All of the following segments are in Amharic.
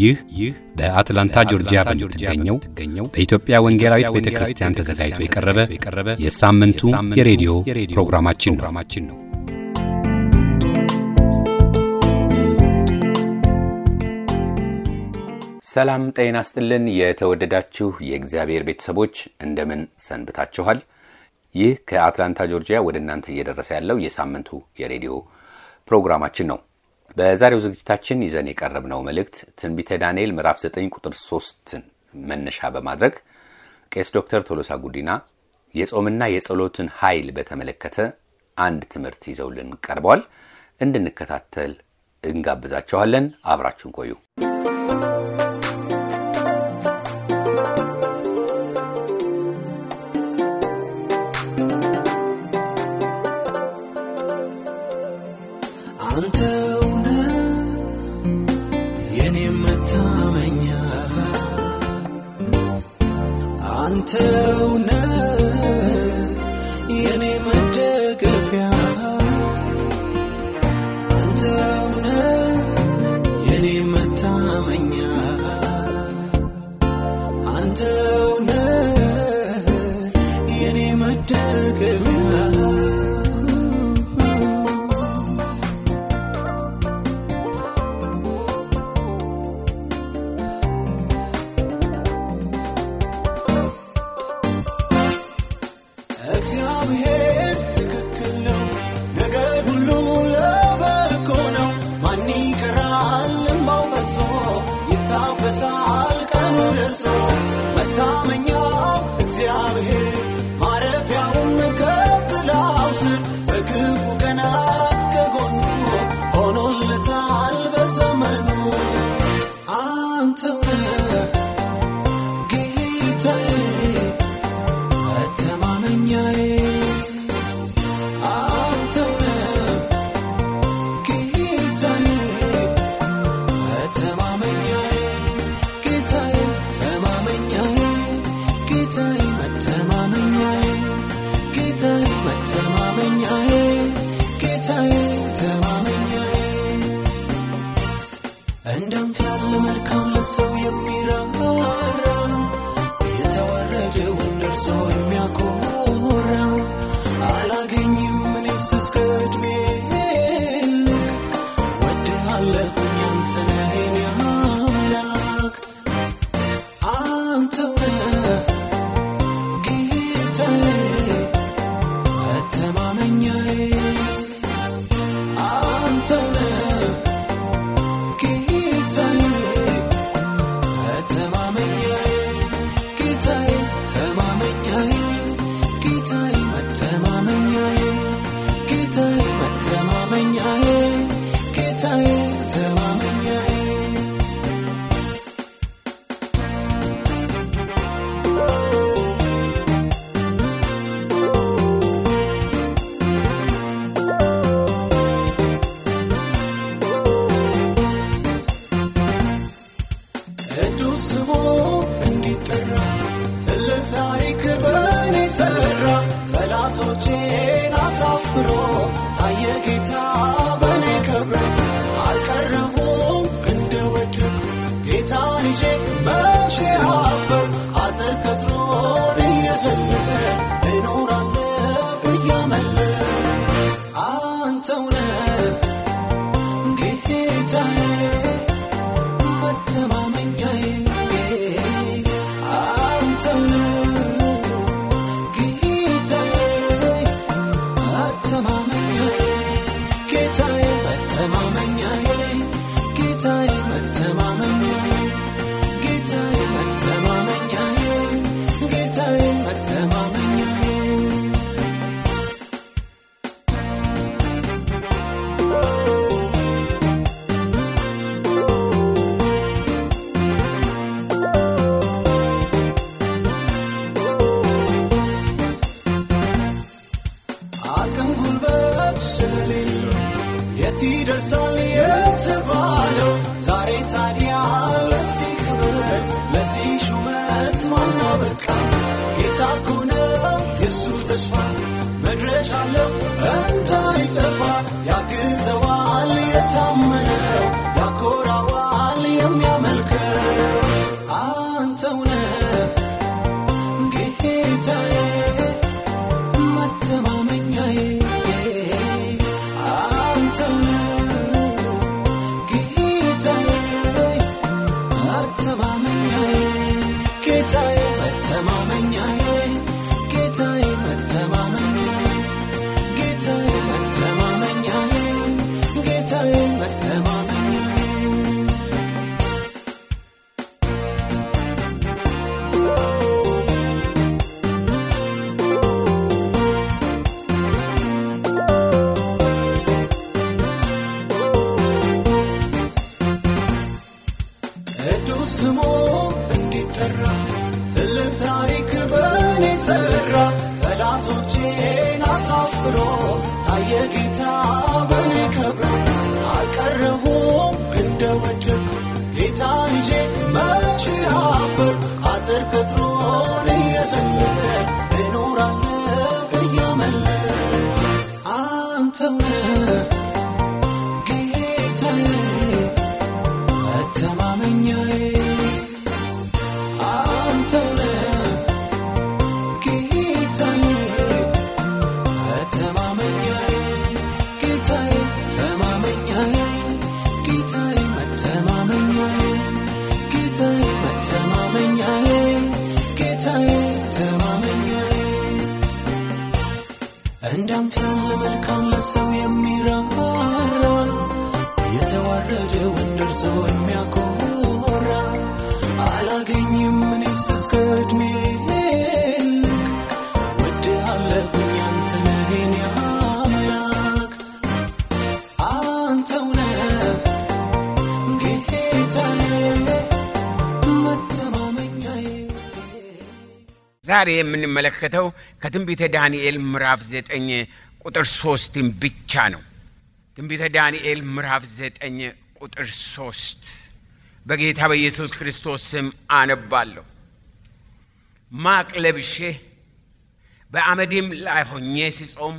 ይህ ይህ በአትላንታ ጆርጂያ በምትገኘው በኢትዮጵያ ወንጌላዊት ቤተ ክርስቲያን ተዘጋጅቶ የቀረበ የሳምንቱ የሬዲዮ ፕሮግራማችን ነው። ሰላም ጤና ስጥልን። የተወደዳችሁ የእግዚአብሔር ቤተሰቦች እንደምን ሰንብታችኋል? ይህ ከአትላንታ ጆርጂያ ወደ እናንተ እየደረሰ ያለው የሳምንቱ የሬዲዮ ፕሮግራማችን ነው። በዛሬው ዝግጅታችን ይዘን የቀረብነው መልእክት ትንቢተ ዳንኤል ምዕራፍ 9 ቁጥር 3ን መነሻ በማድረግ ቄስ ዶክተር ቶሎሳ ጉዲና የጾምና የጸሎትን ኃይል በተመለከተ አንድ ትምህርት ይዘውልን ቀርበዋል። እንድንከታተል እንጋብዛችኋለን። አብራችሁን ቆዩ። አንተውነ የኔ መታመኛ አንተውነ የኔ መደገፊያ አንተውነ የኔ መታመኛ አንተውነ የኔ መደገፊያ እግዚአብሔር ትክክል ነው፣ ነገር ሁሉ ለበጎ ነው። ማን ይቀራል እምባው ፈሶ ይታበሳል ቀኑ ደርሶ። መታመኛው እግዚአብሔር ማረፊያውም ከጥላው ስር በክፉ ቀናት ከጎኑ ሆኖለታል በዘመኑ አንተው ነህ ጌታዬ መተማመኛዬ አንተው ነህ ጌታዬ መተማመኛዬ ጌታዬ ተማመኛዬ ጌታዬ መተማመኛዬ ጌታዬ መተማመኛዬ ጌታዬ ተማመኛዬ እንዳንተ ያለ መልካም ለሰው የሚራራ የተዋረደውን ደርሶ የሚያኮራ አላገኝም እኔስ እስከ ዕድሜ ልክ ወድሃለሁኝ አንተ ነህ የኔ አምላክ አንተው ነህ ጌታዬ መተማመኛዬ አንተው ነህ ጌታዬ መተማመኛዬ ጌታዬ ተማመኛዬ ጌታዬ መተማመኛዬ ጌታዬ መተማመኛዬ ጌታዬ ተማመኛዬ ቅዱስ ስሙ እንዲጠራ ትልቅ ታሪክ በእኔ ሠራ ጠላቶቼን አሳፍሮ ታየ ጌታ በእኔ ከብረ አልቀረቡም እንደወደኩ ጌታን ይዤ መቼ አፈር አጥር ከትሮን እየዘለለ እኖራለሁ እያመለክ አንተው ነህ ጌታዬ መተማመኛዬ አንተው ነህ ጌታዬ መተማመኛዬ ጌታዬ መተማመኛዬ ጌታዬ መተማመኛዬ ጌታዬ መተማመኛዬ ጌታዬ መተማመኛዬ አቅም ጉልበት ስለሌለው የት ይደርሳል የተባለው ዛሬ ታዲያ ለዚህ ክብር ለዚህ ሹመት ማነው በቃ ጌታ እኮ ነው የሱ ተስፋ መድረሻ አለው እንዳይጠፋ ያግዘዋል የታመነው ያኮራዋል የሚያመልከው አንተው ነህ ጌታዬ መተማመኛዬ አንተው ነህ ጌታዬ መተማመኛዬ ጌታዬ መተማመኛዬ ጌታዬ መተማመኛዬ ጌታዬ መተማመኛዬ ጌታዬ መተማመኛዬ ቅዱስ ስሙ እንዲጠራ ትልቅ ታሪክ በእኔ ሠራ ጠላቶቼን አሳፍሮ ታየ ጌታ በእኔ ከብሮ አልቀረሁም እንደ ወደቅ ጌታ ልጄ መቼ አፈር አጥር ቅጥሩን እየዘለለ እኖራለሁ እያመለክ አንተው ነህ ጌታዬ መተማመኛዬ አንተው ነህ ጌታዬ መተማመኛዬ ጌታዬ ተማመኛዬ ጌታዬ መተማመኛዬ ጌታዬ መተማመኛዬ ጌታዬ ተማመኛዬ እንዳንተ ያለ መልካም ለሰው የሚራራ የተዋረደውን ደርሶ የሚያኮራ አላገኝም እኔስ እስከ ዕድሜ ልክ ወድሃለሁኝ አንተ ነህ የኔ አምላክ አንተው ነህ ጌታዬ መተማመኛዬ ዛሬ የምንመለከተው ከትንቢተ ዳንኤል ምዕራፍ ዘጠኝ ቁጥር ሶስትን ብቻ ነው። ትንቢተ ዳንኤል ምዕራፍ ዘጠኝ ቁጥር ሶስት በጌታ በኢየሱስ ክርስቶስ ስም አነባለሁ። ማቅ ለብሼ በአመድም ላይ ሆኜ ስጾም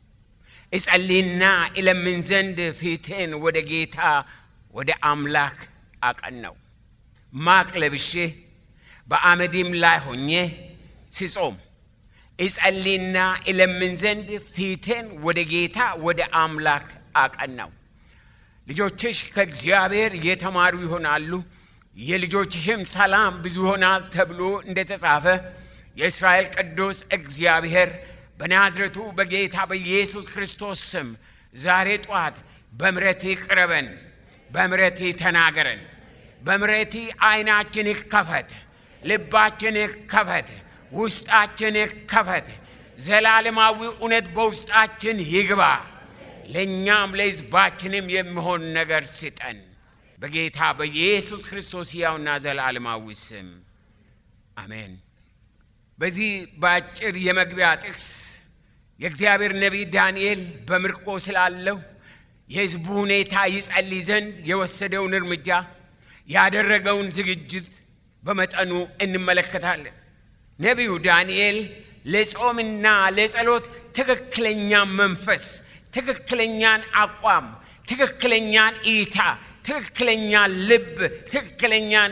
እጸልይና እለምን ዘንድ ፊቴን ወደ ጌታ ወደ አምላክ አቀናው። ማቅ ለብሼ በአመድም ላይ ሆኜ ስጾም እጸልይና እለምን ዘንድ ፊቴን ወደ ጌታ ወደ አምላክ አቀናው። ልጆችሽ ከእግዚአብሔር የተማሩ ይሆናሉ፣ የልጆችሽም ሰላም ብዙ ይሆናል ተብሎ እንደተጻፈ የእስራኤል ቅዱስ እግዚአብሔር በናዝረቱ በጌታ በኢየሱስ ክርስቶስ ስም ዛሬ ጠዋት በምረቴ ቅረበን፣ በምረቴ ተናገረን፣ በምረቴ ዓይናችን ይከፈት፣ ልባችን ይከፈት፣ ውስጣችን ይከፈት። ዘላለማዊ እውነት በውስጣችን ይግባ። ለእኛም ለሕዝባችንም የሚሆን ነገር ስጠን። በጌታ በኢየሱስ ክርስቶስ ሕያውና ዘላለማዊ ስም አሜን። በዚህ በአጭር የመግቢያ ጥቅስ የእግዚአብሔር ነቢይ ዳንኤል በምርኮ ስላለው የሕዝቡ ሁኔታ ይጸልይ ዘንድ የወሰደውን እርምጃ ያደረገውን ዝግጅት በመጠኑ እንመለከታለን። ነቢዩ ዳንኤል ለጾምና ለጸሎት ትክክለኛ መንፈስ፣ ትክክለኛን አቋም፣ ትክክለኛን እይታ፣ ትክክለኛን ልብ፣ ትክክለኛን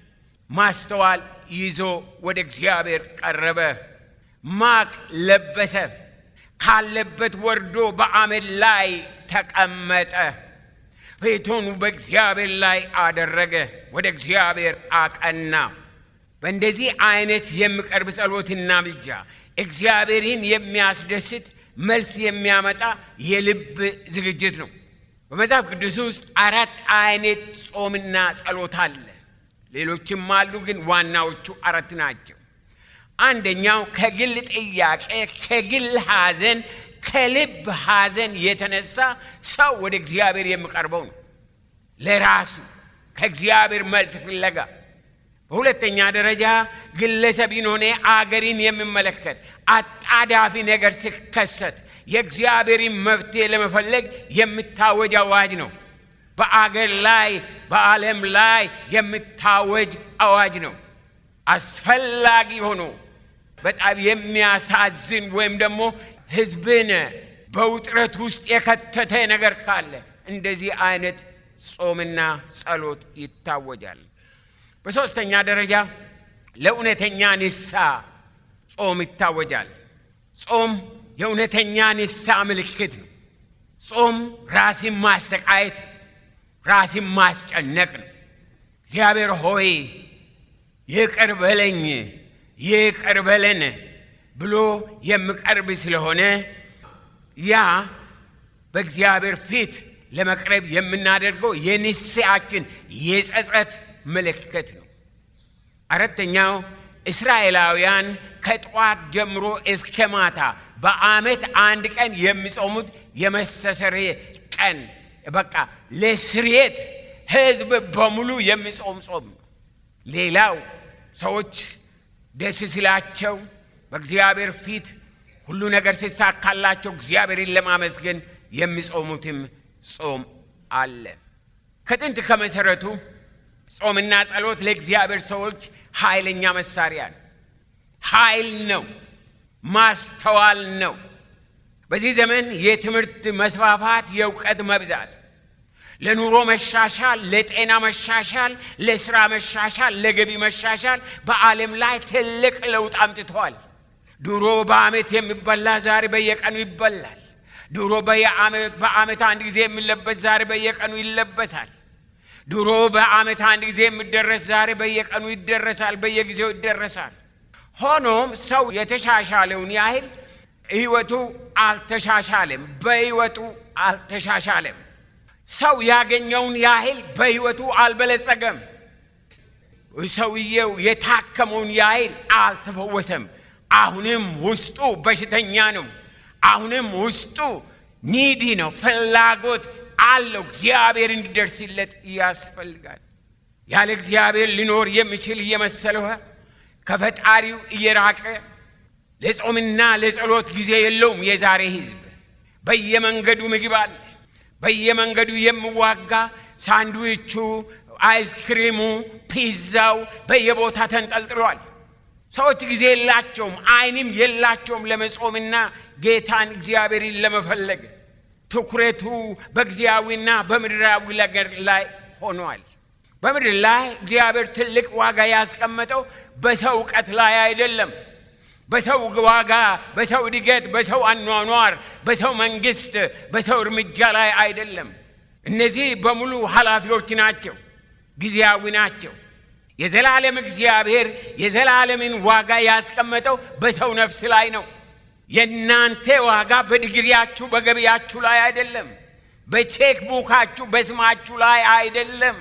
ማስተዋል ይዞ ወደ እግዚአብሔር ቀረበ። ማቅ ለበሰ። ካለበት ወርዶ በአመድ ላይ ተቀመጠ። ፊቱን በእግዚአብሔር ላይ አደረገ፣ ወደ እግዚአብሔር አቀና። በእንደዚህ አይነት የሚቀርብ ጸሎትና ምልጃ እግዚአብሔርን የሚያስደስት መልስ የሚያመጣ የልብ ዝግጅት ነው። በመጽሐፍ ቅዱስ ውስጥ አራት አይነት ጾምና ጸሎት አለ። ሌሎችም አሉ፣ ግን ዋናዎቹ አራት ናቸው። አንደኛው ከግል ጥያቄ፣ ከግል ሐዘን፣ ከልብ ሐዘን የተነሳ ሰው ወደ እግዚአብሔር የሚቀርበው ነው። ለራሱ ከእግዚአብሔር መልስ ፍለጋ። በሁለተኛ ደረጃ ግለሰብን ሆነ አገርን የሚመለከት አጣዳፊ ነገር ሲከሰት የእግዚአብሔርን መፍትሄ ለመፈለግ የሚታወጅ አዋጅ ነው። በአገር ላይ በዓለም ላይ የሚታወጅ አዋጅ ነው። አስፈላጊ ሆኖ በጣም የሚያሳዝን ወይም ደግሞ ሕዝብን በውጥረት ውስጥ የከተተ ነገር ካለ እንደዚህ አይነት ጾምና ጸሎት ይታወጃል። በሦስተኛ ደረጃ ለእውነተኛ ንስሐ ጾም ይታወጃል። ጾም የእውነተኛ ንስሐ ምልክት ነው። ጾም ራስን ማሰቃየት፣ ራስን ማስጨነቅ ነው። እግዚአብሔር ሆይ ይቅር በለኝ ይቅር በለን ብሎ የሚቀርብ ስለሆነ ያ በእግዚአብሔር ፊት ለመቅረብ የምናደርገው የንስሐችን የጸጸት ምልክት ነው። አራተኛው እስራኤላውያን ከጠዋት ጀምሮ እስከ ማታ በዓመት አንድ ቀን የሚጾሙት የመስተስርየ ቀን በቃ ለስርየት ሕዝብ በሙሉ የሚጾም ጾም ነው። ሌላው ሰዎች ደስ ሲላቸው በእግዚአብሔር ፊት ሁሉ ነገር ሲሳካላቸው እግዚአብሔርን ለማመስገን የሚጾሙትም ጾም አለ። ከጥንት ከመሰረቱ ጾምና ጸሎት ለእግዚአብሔር ሰዎች ኃይለኛ መሳሪያ ነው። ኃይል ነው፣ ማስተዋል ነው። በዚህ ዘመን የትምህርት መስፋፋት፣ የእውቀት መብዛት ለኑሮ መሻሻል፣ ለጤና መሻሻል፣ ለስራ መሻሻል፣ ለገቢ መሻሻል በዓለም ላይ ትልቅ ለውጥ አምጥተዋል። ድሮ በዓመት የሚበላ ዛሬ በየቀኑ ይበላል። ድሮ በዓመት አንድ ጊዜ የሚለበስ ዛሬ በየቀኑ ይለበሳል። ድሮ በዓመት አንድ ጊዜ የሚደረስ ዛሬ በየቀኑ ይደረሳል፣ በየጊዜው ይደረሳል። ሆኖም ሰው የተሻሻለውን ያህል ሕይወቱ አልተሻሻለም፣ በሕይወቱ አልተሻሻለም። ሰው ያገኘውን ያህል በሕይወቱ አልበለጸገም። ሰውየው የታከመውን ያህል አልተፈወሰም። አሁንም ውስጡ በሽተኛ ነው። አሁንም ውስጡ ኒዲ ነው፣ ፍላጎት አለው። እግዚአብሔር እንዲደርስለት ያስፈልጋል። ያለ እግዚአብሔር ሊኖር የሚችል እየመሰለው ከፈጣሪው እየራቀ ለጾምና ለጸሎት ጊዜ የለውም። የዛሬ ሕዝብ በየመንገዱ ምግብ አለ። በየመንገዱ የሚዋጋ ሳንድዊቹ፣ አይስክሪሙ፣ ፒዛው በየቦታ ተንጠልጥሏል። ሰዎች ጊዜ የላቸውም፣ አይንም የላቸውም ለመጾምና ጌታን እግዚአብሔርን ለመፈለግ። ትኩረቱ በጊዜያዊና በምድራዊ ነገር ላይ ሆኗል። በምድር ላይ እግዚአብሔር ትልቅ ዋጋ ያስቀመጠው በሰው እውቀት ላይ አይደለም። በሰው ዋጋ፣ በሰው እድገት፣ በሰው አኗኗር፣ በሰው መንግስት፣ በሰው እርምጃ ላይ አይደለም። እነዚህ በሙሉ ኃላፊዎች ናቸው፣ ጊዜያዊ ናቸው። የዘላለም እግዚአብሔር የዘላለምን ዋጋ ያስቀመጠው በሰው ነፍስ ላይ ነው። የእናንተ ዋጋ በዲግሪያችሁ በገቢያችሁ ላይ አይደለም። በቼክ ቡካችሁ በስማችሁ ላይ አይደለም።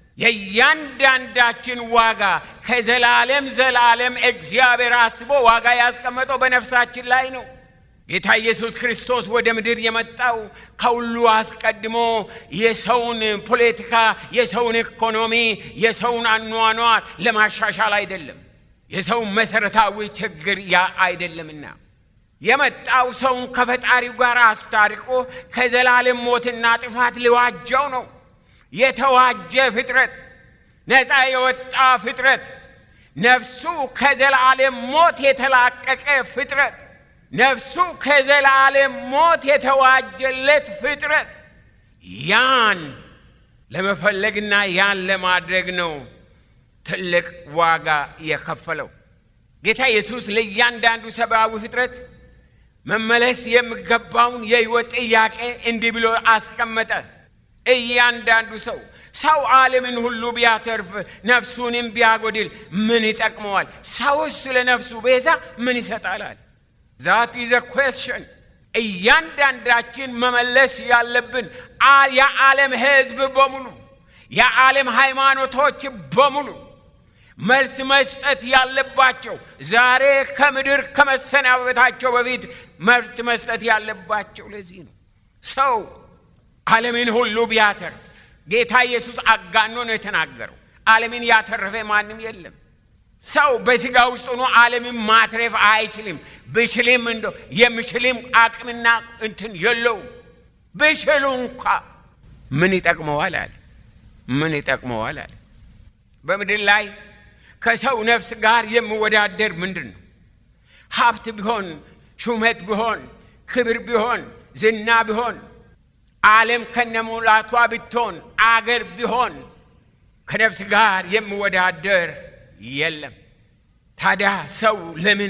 የእያንዳንዳችን ዋጋ ከዘላለም ዘላለም እግዚአብሔር አስቦ ዋጋ ያስቀመጠው በነፍሳችን ላይ ነው። ጌታ ኢየሱስ ክርስቶስ ወደ ምድር የመጣው ከሁሉ አስቀድሞ የሰውን ፖለቲካ፣ የሰውን ኢኮኖሚ፣ የሰውን አኗኗር ለማሻሻል አይደለም። የሰውን መሠረታዊ ችግር ያ አይደለምና የመጣው ሰውን ከፈጣሪው ጋር አስታርቆ ከዘላለም ሞትና ጥፋት ሊዋጀው ነው። የተዋጀ ፍጥረት፣ ነፃ የወጣ ፍጥረት፣ ነፍሱ ከዘላለም ሞት የተላቀቀ ፍጥረት፣ ነፍሱ ከዘላለም ሞት የተዋጀለት ፍጥረት ያን ለመፈለግና ያን ለማድረግ ነው ትልቅ ዋጋ የከፈለው። ጌታ ኢየሱስ ለእያንዳንዱ ሰብአዊ ፍጥረት መመለስ የሚገባውን የሕይወት ጥያቄ እንዲህ ብሎ አስቀመጠ። እያንዳንዱ ሰው ሰው ዓለምን ሁሉ ቢያተርፍ ነፍሱንም ቢያጎድል ምን ይጠቅመዋል? ሰውስ ስለ ነፍሱ ቤዛ ምን ይሰጣላል? ዛት ኢዘ ኩዌስችን እያንዳንዳችን መመለስ ያለብን የዓለም ሕዝብ በሙሉ የዓለም ሃይማኖቶች በሙሉ መልስ መስጠት ያለባቸው ዛሬ ከምድር ከመሰናበታቸው በፊት መልስ መስጠት ያለባቸው ለዚህ ነው። ሰው ዓለምን ሁሉ ቢያተርፍ ጌታ ኢየሱስ አጋኖ ነው የተናገረው። ዓለምን ያተረፈ ማንም የለም። ሰው በሥጋ ውስጥ ሆኖ ዓለምን ማትረፍ አይችልም። ብችልም እንደ የሚችልም አቅምና እንትን የለውም። ብችሉ እንኳ ምን ይጠቅመዋል አለ። ምን ይጠቅመዋል አለ። በምድር ላይ ከሰው ነፍስ ጋር የሚወዳደር ምንድን ነው? ሀብት ቢሆን፣ ሹመት ቢሆን፣ ክብር ቢሆን፣ ዝና ቢሆን ዓለም ከነሙላቷ ብትሆን አገር ቢሆን ከነፍስ ጋር የሚወዳደር የለም። ታዲያ ሰው ለምን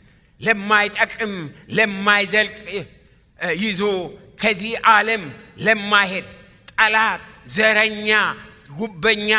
ለማይጠቅም ለማይዘልቅ ይዞ ከዚህ ዓለም ለማይሄድ ጠላት፣ ዘረኛ፣ ጉበኛ፣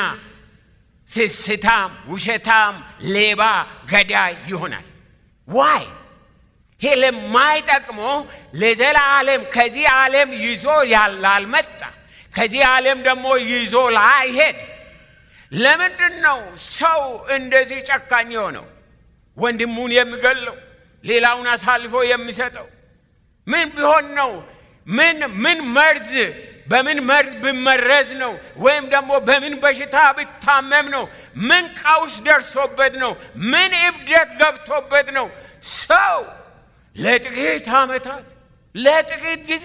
ስስታም፣ ውሸታም፣ ሌባ፣ ገዳይ ይሆናል? ዋይ ይሄ ለማይጠቅሞ ለዘላለም ከዚህ ዓለም ይዞ ላልመጣ ከዚህ ዓለም ደግሞ ይዞ ላይሄድ ለምንድን ነው ሰው እንደዚህ ጨካኝ የሆነው? ወንድሙን የሚገለው ሌላውን አሳልፎ የሚሰጠው ምን ቢሆን ነው? ምን ምን መርዝ በምን መርዝ ብመረዝ ነው? ወይም ደግሞ በምን በሽታ ብታመም ነው? ምን ቀውስ ደርሶበት ነው? ምን እብደት ገብቶበት ነው? ሰው ለጥቂት ዓመታት ለጥቂት ጊዜ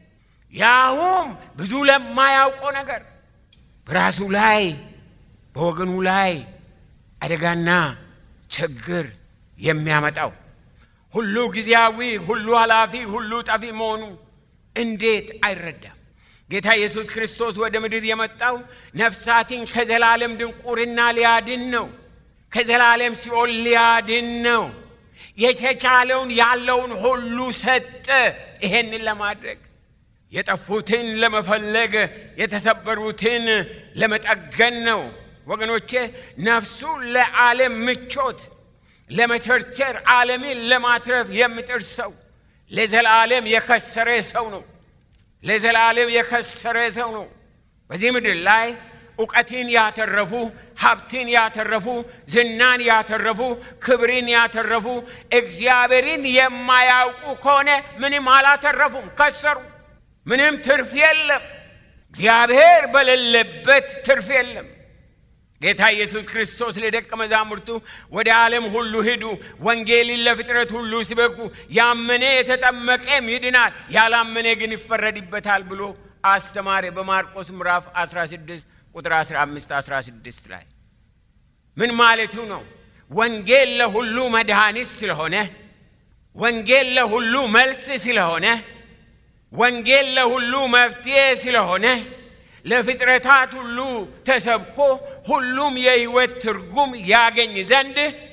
ያውም ብዙ ለማያውቀው ነገር በራሱ ላይ በወገኑ ላይ አደጋና ችግር የሚያመጣው ሁሉ ጊዜያዊ፣ ሁሉ ኃላፊ፣ ሁሉ ጠፊ መሆኑ እንዴት አይረዳም? ጌታ ኢየሱስ ክርስቶስ ወደ ምድር የመጣው ነፍሳትን ከዘላለም ድንቁርና ሊያድን ነው። ከዘላለም ሲኦል ሊያድን ነው። የተቻለውን ያለውን ሁሉ ሰጠ። ይሄንን ለማድረግ የጠፉትን ለመፈለግ የተሰበሩትን ለመጠገን ነው። ወገኖቼ ነፍሱ ለዓለም ምቾት ለመቸርቸር ዓለምን ለማትረፍ የሚጥር ሰው ለዘላለም የከሰረ ሰው ነው። ለዘላለም የከሰረ ሰው ነው። በዚህ ምድር ላይ እውቀትን ያተረፉ፣ ሀብትን ያተረፉ፣ ዝናን ያተረፉ፣ ክብርን ያተረፉ እግዚአብሔርን የማያውቁ ከሆነ ምንም አላተረፉም፣ ከሰሩ። ምንም ትርፍ የለም። እግዚአብሔር በሌለበት ትርፍ የለም። ጌታ ኢየሱስ ክርስቶስ ለደቀ መዛሙርቱ ወደ ዓለም ሁሉ ሂዱ፣ ወንጌልን ለፍጥረት ሁሉ ስበኩ፣ ያመነ የተጠመቀም ይድናል፣ ያላመነ ግን ይፈረድበታል ብሎ አስተማረ። በማርቆስ ምዕራፍ 16 ቁጥር 15 16 ላይ ምን ማለቱ ነው? ወንጌል ለሁሉ መድኃኒት ስለሆነ፣ ወንጌል ለሁሉ መልስ ስለሆነ፣ ወንጌል ለሁሉ መፍትሄ ስለሆነ ለፍጥረታት ሁሉ ተሰብኮ ሁሉም የሕይወት ትርጉም ያገኝ ዘንድ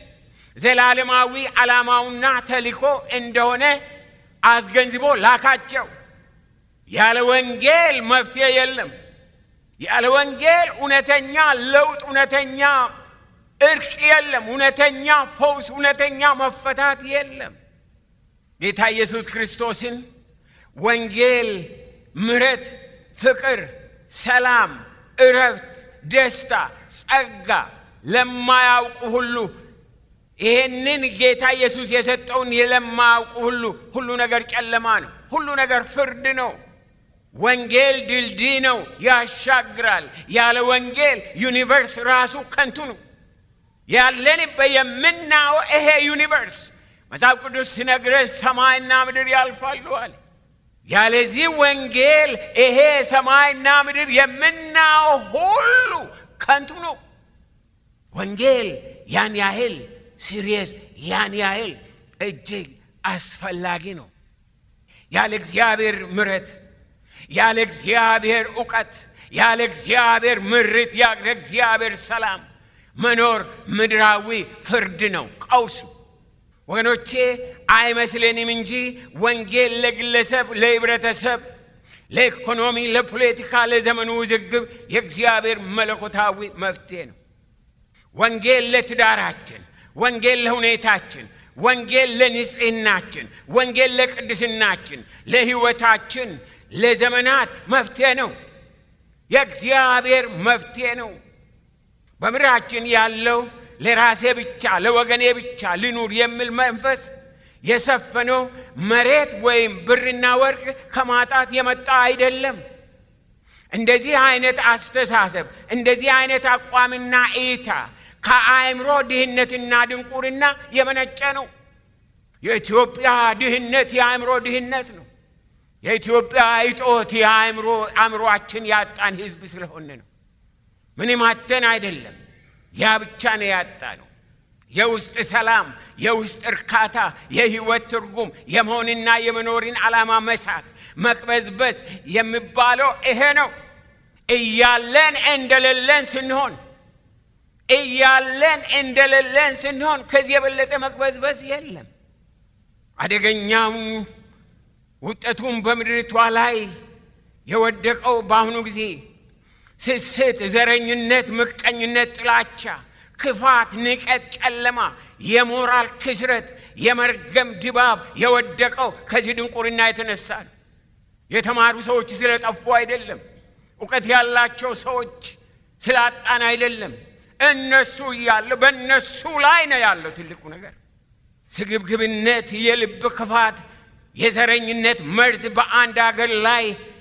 ዘላለማዊ ዓላማውና ተልእኮ እንደሆነ አስገንዝቦ ላካቸው። ያለ ወንጌል መፍትሄ የለም። ያለ ወንጌል እውነተኛ ለውጥ፣ እውነተኛ እርቅ የለም። እውነተኛ ፈውስ፣ እውነተኛ መፈታት የለም። ጌታ ኢየሱስ ክርስቶስን ወንጌል ምሕረት፣ ፍቅር ሰላም፣ እረፍት፣ ደስታ፣ ጸጋ ለማያውቁ ሁሉ ይህንን ጌታ ኢየሱስ የሰጠውን ለማያውቁ ሁሉ ሁሉ ነገር ጨለማ ነው። ሁሉ ነገር ፍርድ ነው። ወንጌል ድልድይ ነው፣ ያሻግራል። ያለ ወንጌል ዩኒቨርስ ራሱ ከንቱ ነው። ያለንበት የምናየው ይሄ ዩኒቨርስ መጽሐፍ ቅዱስ ሲነግረን ሰማይና ምድር ያልፋሉ አለ። ያለዚህ ወንጌል ይሄ ሰማይና ምድር የምናየው ሁሉ ከንቱ ነው። ወንጌል ያን ያህል ሲሪየስ፣ ያን ያህል እጅግ አስፈላጊ ነው። ያለ እግዚአብሔር ምሕረት፣ ያለ እግዚአብሔር እውቀት፣ ያለ እግዚአብሔር ምርት፣ ያለ እግዚአብሔር ሰላም መኖር ምድራዊ ፍርድ ነው፣ ቀውስ ነው። ወገኖቼ አይመስለንም እንጂ ወንጌል ለግለሰብ፣ ለህብረተሰብ፣ ለኢኮኖሚ፣ ለፖለቲካ፣ ለዘመኑ ውዝግብ የእግዚአብሔር መለኮታዊ መፍትሄ ነው። ወንጌል ለትዳራችን፣ ወንጌል ለሁኔታችን፣ ወንጌል ለንጽህናችን፣ ወንጌል ለቅድስናችን፣ ለህይወታችን፣ ለዘመናት መፍትሄ ነው። የእግዚአብሔር መፍትሄ ነው። በምድራችን ያለው ለራሴ ብቻ ለወገኔ ብቻ ልኑር የሚል መንፈስ የሰፈነው መሬት ወይም ብርና ወርቅ ከማጣት የመጣ አይደለም። እንደዚህ አይነት አስተሳሰብ፣ እንደዚህ አይነት አቋምና እይታ ከአእምሮ ድህነትና ድንቁርና የመነጨ ነው። የኢትዮጵያ ድህነት የአእምሮ ድህነት ነው። የኢትዮጵያ እጦት የአእምሮ አእምሮአችን ያጣን ህዝብ ስለሆነ ነው። ምንም አተን አይደለም። ያ ብቻ ነው ያጣ ነው። የውስጥ ሰላም፣ የውስጥ እርካታ፣ የህይወት ትርጉም፣ የመሆንና የመኖርን ዓላማ መሳት፣ መቅበዝበዝ የሚባለው ይሄ ነው። እያለን እንደሌለን ስንሆን እያለን እንደሌለን ስንሆን ከዚህ የበለጠ መቅበዝበዝ የለም። አደገኛው ውጤቱም በምድሪቷ ላይ የወደቀው በአሁኑ ጊዜ ስስት፣ ዘረኝነት፣ ምቀኝነት፣ ጥላቻ፣ ክፋት፣ ንቀት፣ ጨለማ፣ የሞራል ክስረት፣ የመርገም ድባብ የወደቀው ከዚህ ድንቁርና የተነሳ ነው። የተማሩ ሰዎች ስለጠፉ አይደለም። እውቀት ያላቸው ሰዎች ስላጣን አይደለም። እነሱ እያለው በእነሱ ላይ ነው ያለው ትልቁ ነገር። ስግብግብነት፣ የልብ ክፋት፣ የዘረኝነት መርዝ በአንድ አገር ላይ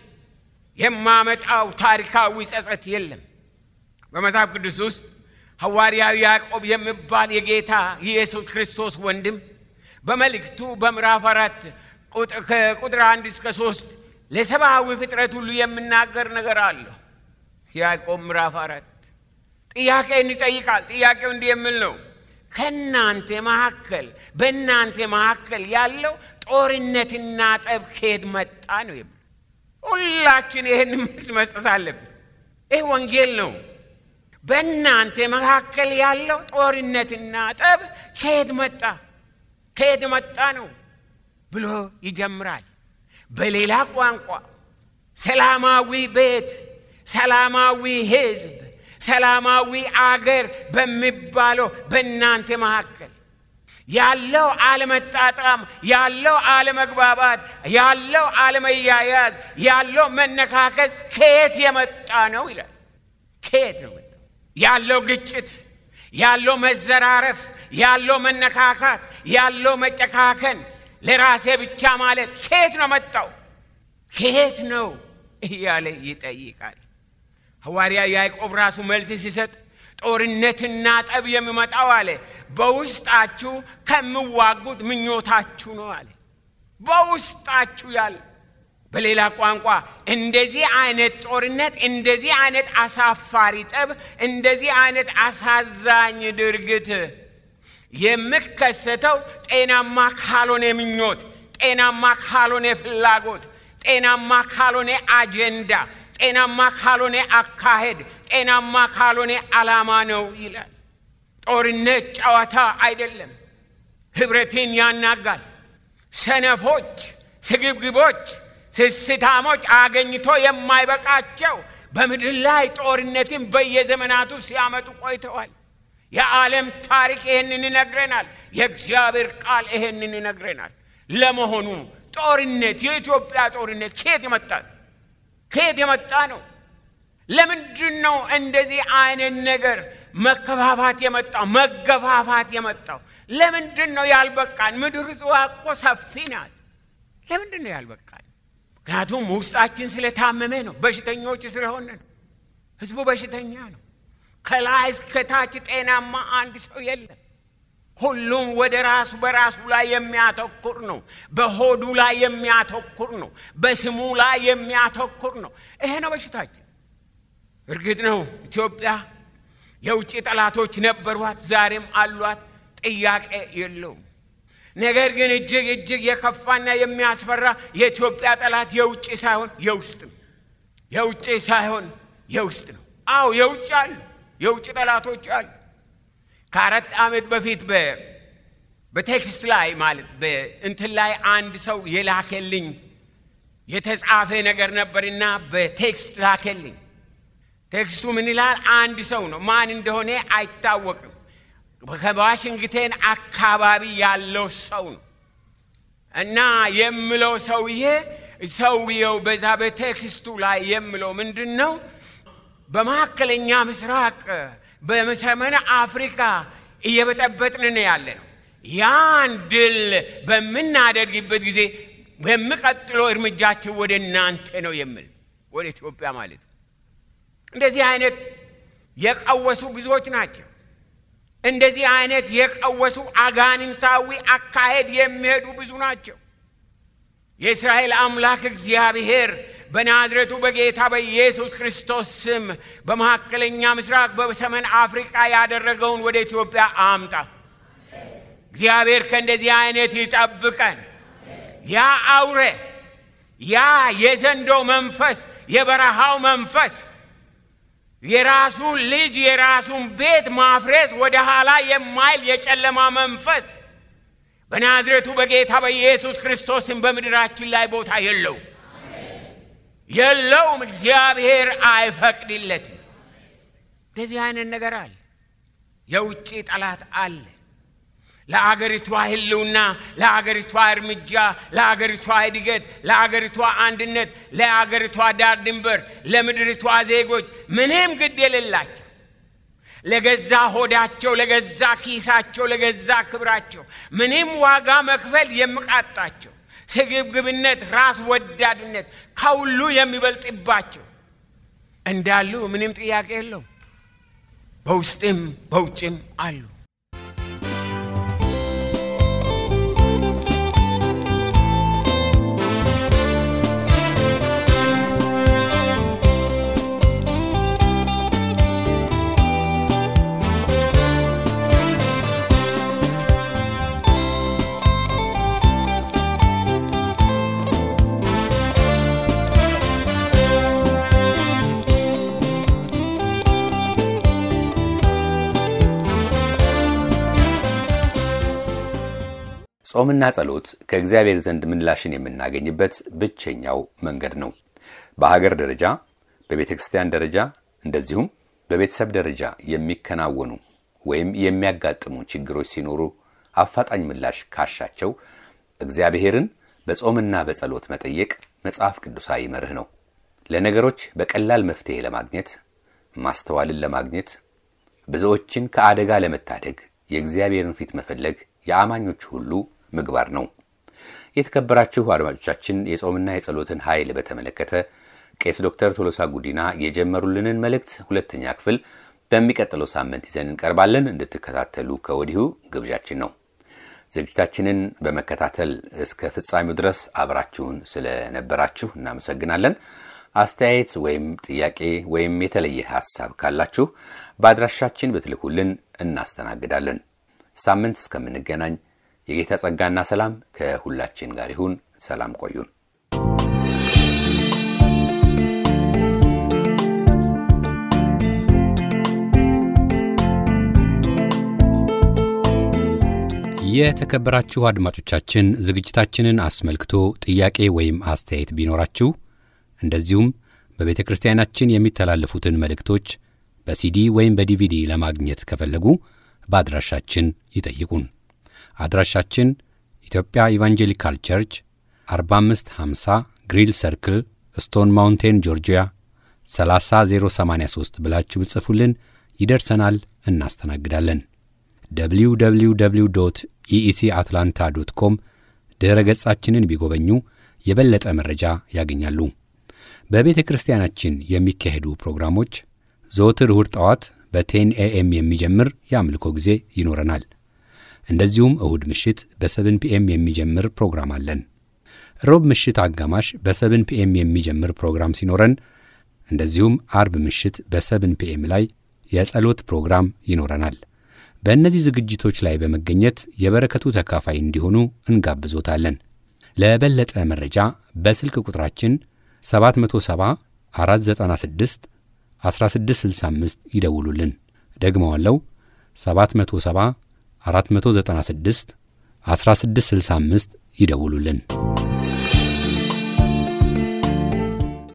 የማመጣው ታሪካዊ ጸጸት የለም። በመጽሐፍ ቅዱስ ውስጥ ሐዋርያዊ ያዕቆብ የሚባል የጌታ የኢየሱስ ክርስቶስ ወንድም በመልእክቱ በምዕራፍ አራት ከቁጥር አንድ እስከ ሶስት ለሰብአዊ ፍጥረት ሁሉ የምናገር ነገር አለሁ። ያዕቆብ ምዕራፍ አራት ጥያቄን ይጠይቃል። ጥያቄው እንዲህ የሚል ነው። ከእናንተ መካከል በእናንተ መካከል ያለው ጦርነትና ጠብ ከየት መጣ ነው የሚል ሁላችን ይህን መልስ መስጠት አለብን። ይህ ወንጌል ነው። በእናንተ መካከል ያለው ጦርነትና ጠብ ከየት መጣ ከየት መጣ ነው ብሎ ይጀምራል። በሌላ ቋንቋ ሰላማዊ ቤት፣ ሰላማዊ ሕዝብ፣ ሰላማዊ አገር በሚባለው በእናንተ መካከል ያለው አለመጣጣም፣ ያለው አለመግባባት፣ ያለው አለመያያዝ፣ ያለው መነካከስ ከየት የመጣ ነው ይላል። ከየት ነው ያለው ግጭት፣ ያለው መዘራረፍ፣ ያለው መነካካት፣ ያለው መጨካከን፣ ለራሴ ብቻ ማለት ከየት ነው መጣው? ከየት ነው እያለ ይጠይቃል። ሐዋርያ ያዕቆብ ራሱ መልስ ሲሰጥ ጦርነትና ጠብ የሚመጣው አለ በውስጣችሁ ከምዋጉት ምኞታችሁ ነው አለ። በውስጣችሁ ያለ በሌላ ቋንቋ እንደዚህ አይነት ጦርነት፣ እንደዚህ አይነት አሳፋሪ ጠብ፣ እንደዚህ አይነት አሳዛኝ ድርጊት የሚከሰተው ጤናማ ካልሆነ ምኞት፣ ጤናማ ካልሆነ ፍላጎት፣ ጤናማ ካልሆነ አጀንዳ፣ ጤናማ ካልሆነ አካሄድ፣ ጤናማ ካልሆነ ዓላማ ነው ይላል። ጦርነት ጨዋታ አይደለም። ህብረትን ያናጋል። ሰነፎች፣ ስግብግቦች፣ ስስታሞች አገኝቶ የማይበቃቸው በምድር ላይ ጦርነትን በየዘመናቱ ሲያመጡ ቆይተዋል። የዓለም ታሪክ ይህንን ይነግረናል። የእግዚአብሔር ቃል ይህንን ይነግረናል። ለመሆኑ ጦርነት የኢትዮጵያ ጦርነት ከየት የመጣ ነው? ከየት የመጣ ነው? ለምንድን ነው እንደዚህ አይነት ነገር መከፋፋት የመጣው መገፋፋት የመጣው ለምንድን ነው ያልበቃን? ምድሪቷ እኮ ሰፊ ናት። ለምንድን ነው ያልበቃን? ምክንያቱም ውስጣችን ስለታመመ ነው። በሽተኞች ስለሆነ ነው። ህዝቡ በሽተኛ ነው። ከላይ እስከታች ጤናማ አንድ ሰው የለም። ሁሉም ወደ ራሱ በራሱ ላይ የሚያተኩር ነው። በሆዱ ላይ የሚያተኩር ነው። በስሙ ላይ የሚያተኩር ነው። ይሄ ነው በሽታችን። እርግጥ ነው ኢትዮጵያ የውጭ ጠላቶች ነበሯት፣ ዛሬም አሏት። ጥያቄ የለውም። ነገር ግን እጅግ እጅግ የከፋና የሚያስፈራ የኢትዮጵያ ጠላት የውጭ ሳይሆን የውስጥ ነው። የውጭ ሳይሆን የውስጥ ነው። አዎ የውጭ አሉ፣ የውጭ ጠላቶች አሉ። ከአራት ዓመት በፊት በቴክስት ላይ ማለት በእንትን ላይ አንድ ሰው የላከልኝ የተጻፈ ነገር ነበርና በቴክስት ላከልኝ። ቴክስቱ ምን ይላል? አንድ ሰው ነው፣ ማን እንደሆነ አይታወቅም። ከዋሽንግተን አካባቢ ያለው ሰው ነው እና የምለው ሰውዬ ሰውየው በዛ በቴክስቱ ላይ የምለው ምንድን ነው? በመካከለኛ ምስራቅ በሰሜን አፍሪካ እየበጠበጥን ያለ ነው። ያን ድል በምናደርግበት ጊዜ በሚቀጥለው እርምጃችን ወደ እናንተ ነው የምል ወደ ኢትዮጵያ ማለት ነው። እንደዚህ አይነት የቀወሱ ብዙዎች ናቸው። እንደዚህ አይነት የቀወሱ አጋንንታዊ አካሄድ የሚሄዱ ብዙ ናቸው። የእስራኤል አምላክ እግዚአብሔር በናዝሬቱ በጌታ በኢየሱስ ክርስቶስ ስም በመካከለኛ ምስራቅ በሰሜን አፍሪቃ ያደረገውን ወደ ኢትዮጵያ አምጣ። እግዚአብሔር ከእንደዚህ አይነት ይጠብቀን። ያ አውሬ ያ የዘንዶ መንፈስ የበረሃው መንፈስ የራሱን ልጅ የራሱን ቤት ማፍረስ ወደ ኋላ የማይል የጨለማ መንፈስ በናዝሬቱ በጌታ በኢየሱስ ክርስቶስን በምድራችን ላይ ቦታ የለው የለውም። እግዚአብሔር አይፈቅድለትም። እንደዚህ አይነት ነገር አለ። የውጭ ጠላት አለ። ለአገሪቷ ሕልውና፣ ለአገሪቷ እርምጃ፣ ለአገሪቷ እድገት፣ ለአገሪቷ አንድነት፣ ለአገሪቷ ዳር ድንበር፣ ለምድሪቷ ዜጎች ምንም ግድ የሌላቸው ለገዛ ሆዳቸው፣ ለገዛ ኪሳቸው፣ ለገዛ ክብራቸው ምንም ዋጋ መክፈል የሚቃጣቸው ስግብግብነት፣ ራስ ወዳድነት ከሁሉ የሚበልጥባቸው እንዳሉ ምንም ጥያቄ የለውም። በውስጥም በውጭም አሉ። ጾምና ጸሎት ከእግዚአብሔር ዘንድ ምላሽን የምናገኝበት ብቸኛው መንገድ ነው። በሀገር ደረጃ፣ በቤተ ክርስቲያን ደረጃ እንደዚሁም በቤተሰብ ደረጃ የሚከናወኑ ወይም የሚያጋጥሙ ችግሮች ሲኖሩ አፋጣኝ ምላሽ ካሻቸው እግዚአብሔርን በጾምና በጸሎት መጠየቅ መጽሐፍ ቅዱሳዊ መርህ ነው። ለነገሮች በቀላል መፍትሔ ለማግኘት ማስተዋልን ለማግኘት ብዙዎችን ከአደጋ ለመታደግ የእግዚአብሔርን ፊት መፈለግ የአማኞች ሁሉ ምግባር ነው። የተከበራችሁ አድማጮቻችን የጾምና የጸሎትን ኃይል በተመለከተ ቄስ ዶክተር ቶሎሳ ጉዲና የጀመሩልንን መልእክት ሁለተኛ ክፍል በሚቀጥለው ሳምንት ይዘን እንቀርባለን። እንድትከታተሉ ከወዲሁ ግብዣችን ነው። ዝግጅታችንን በመከታተል እስከ ፍጻሜው ድረስ አብራችሁን ስለነበራችሁ እናመሰግናለን። አስተያየት ወይም ጥያቄ ወይም የተለየ ሐሳብ ካላችሁ በአድራሻችን ብትልኩልን እናስተናግዳለን። ሳምንት እስከምንገናኝ የጌታ ጸጋና ሰላም ከሁላችን ጋር ይሁን። ሰላም ቆዩን። የተከበራችሁ አድማጮቻችን ዝግጅታችንን አስመልክቶ ጥያቄ ወይም አስተያየት ቢኖራችሁ እንደዚሁም በቤተ ክርስቲያናችን የሚተላለፉትን መልእክቶች በሲዲ ወይም በዲቪዲ ለማግኘት ከፈለጉ በአድራሻችን ይጠይቁን። አድራሻችን ኢትዮጵያ ኢቫንጀሊካል ቸርች 4550 ግሪል ሰርክል ስቶን ማውንቴን ጆርጂያ 30083 ብላችሁ ብጽፉልን ይደርሰናል፣ እናስተናግዳለን። www ኢኢሲ አትላንታ ዶት ኮም ድኅረ ገጻችንን ቢጎበኙ የበለጠ መረጃ ያገኛሉ። በቤተ ክርስቲያናችን የሚካሄዱ ፕሮግራሞች ዘወትር እሁድ ጠዋት በቴን ኤኤም የሚጀምር የአምልኮ ጊዜ ይኖረናል። እንደዚሁም እሁድ ምሽት በሰብን ፒኤም የሚጀምር ፕሮግራም አለን። ሮብ ምሽት አጋማሽ በሰብን ፒኤም የሚጀምር ፕሮግራም ሲኖረን እንደዚሁም አርብ ምሽት በሰብን ፒኤም ላይ የጸሎት ፕሮግራም ይኖረናል። በእነዚህ ዝግጅቶች ላይ በመገኘት የበረከቱ ተካፋይ እንዲሆኑ እንጋብዞታለን። ለበለጠ መረጃ በስልክ ቁጥራችን 770 496 1665 ይደውሉልን። ደግመዋለው 770 496 1665 ይደውሉልን።